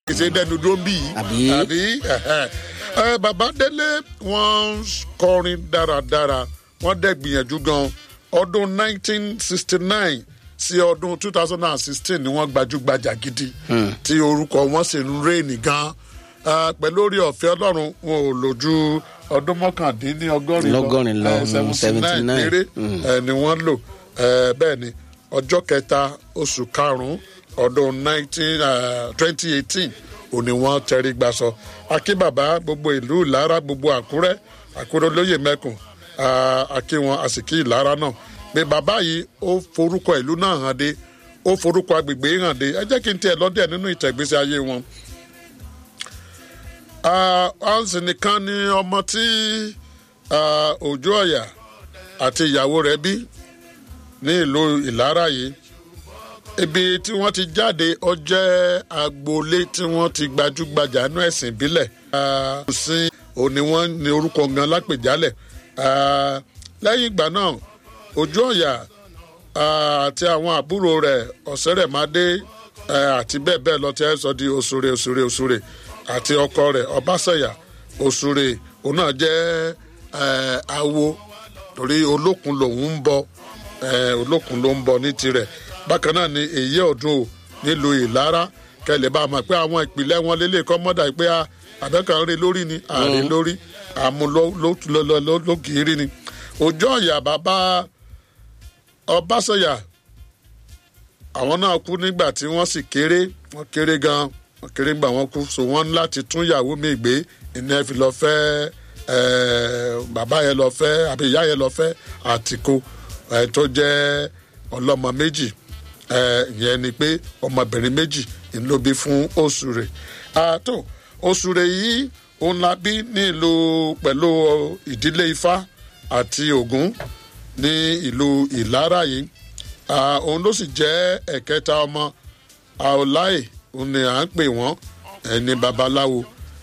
ṣe dẹnu dúró ń bì yìí Àbí? àbí ẹhẹn. ẹ bàbá délé wọn kọrin dáradára wọn dẹ gbìyànjú gan ọdún 1969 sí ọdún 2016 ni wọn gbajúgbajà gidi tí orúkọ wọn sì ń rèénì gan Eh, pẹ̀lú orí ọ̀fẹ́ ọlọ́run wọn ò lò ju ọdún mọ́kàndínlọ́gọ́rin Lọ́gọ́rin lọ, Eh, mm, 79 79. péré eh, ni wọ́n lò Eh, bẹ́ẹ̀ ni ọjọ́ kẹta oṣù karùn-ún ọdún 19, eh, 2018 òní wọ́n tẹrí gbaṣọ akínbàbá gbogbo ìlú ìlara gbogbo àkúrẹ́ àkúrẹ́ olóyè mẹ́kùn ah, akí wọn àsìkí ìlara náà pé bàbá yìí ó forúkọ ìlú náà hàn dé ó forúkọ agbègbè hàn dé ẹ jẹ́ kí n tiẹ̀ lọ́dẹ̀ nínú ìtẹ̀gbésí ayé wọn hansi nìkan ni ọmọ tí ah, òjò ọ̀yà àti ìyàwó rẹ̀ bí ní ìlú ìlara yìí ibi tí wọ́n ti jáde ó jẹ́ agboolé tí wọ́n ti gbajúgbajà nú ẹ̀sìn ìbílẹ̀ sí òní wọ́n ní orúkọ gan lápèjálẹ̀ Ah, lẹ́yìn ìgbà náà òjò ọ̀yà ah, àti àwọn àbúrò rẹ̀ ọ̀sẹ̀rẹ̀mádé eh, àti bẹ́ẹ̀ bẹ́ẹ̀ lọ tí ẹ sọ di òṣèré òṣèré òṣèré àti ọkọ rẹ̀ ọbaṣẹ̀yà òṣèré òun náà jẹ́ eh, awo torí olókun lòun ń bọ eh, olókun ló ń bọ ní tirẹ̀ bákan náà ni èyí ọdún o nílùú ìlara kẹlẹ̀ bá a mọ̀ pé àwọn ìpìlẹ̀ wọn lélẹ̀ kọ́ mọ́dà pé àbẹ́kàn rí lórí ni àrí lórí àmú lókìrí ni òjò ọ̀yà bàbá ọbaṣẹ̀yà àwọn náà kú nígbà tí wọ́n sì kéré wọ́n kéré gan wọ́n kéré nígbà wọ́n kú so wọ́n ní láti tún ìyàwó mi gbé ìní ẹ fi lọ fẹ́ eh, bàbá yẹn lọ fẹ́ àbí ìyá yẹn lọ fẹ́ àtìkó eh, tó jẹ́ ọlọ́mọ méjì eh, ìyẹn ni pé ọmọbìnrin méjì ń ló bí fún oṣù rẹ̀ àtò oṣù rẹ̀ yìí òun la bí ní ìlú pẹ̀lú ìdílé ifá àti ògún ní ìlú ìlara yìí Ah, òun ló sì jẹ́ ẹ̀kẹta ọmọ àọláì òun ni à ń pè wọ́n ẹni babaláwo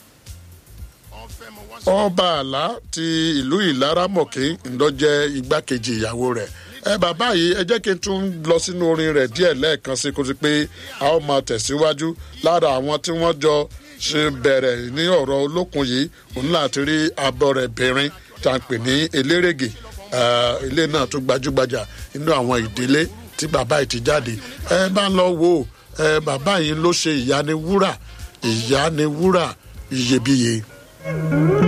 ọba àlá ti ìlú ìlaramọ̀kí ńlọ́jẹ́ igbákejì ìyàwó rẹ̀ ẹ bàbá yìí ẹ jẹ́ kí n tún lọ sínú orin rẹ̀ díẹ̀ lẹ́ẹ̀kan sí kó sí pé a ó máa tẹ̀síwájú lára àwọn tí wọ́n jọ ṣe bẹ̀rẹ̀ ní ọ̀rọ̀ olókun yìí òun láti rí abọ́ rẹ̀ bìnrin tá à ń pè ní elérégè Eh, ilé náà tún gbajúgbajà nínú àwọn ìdílé tí bàbá yìí ti jáde ẹ bá lọ wo ẹ bàbá yìí ló ṣe ìyániwúrà ìyániwúrà iyebíye.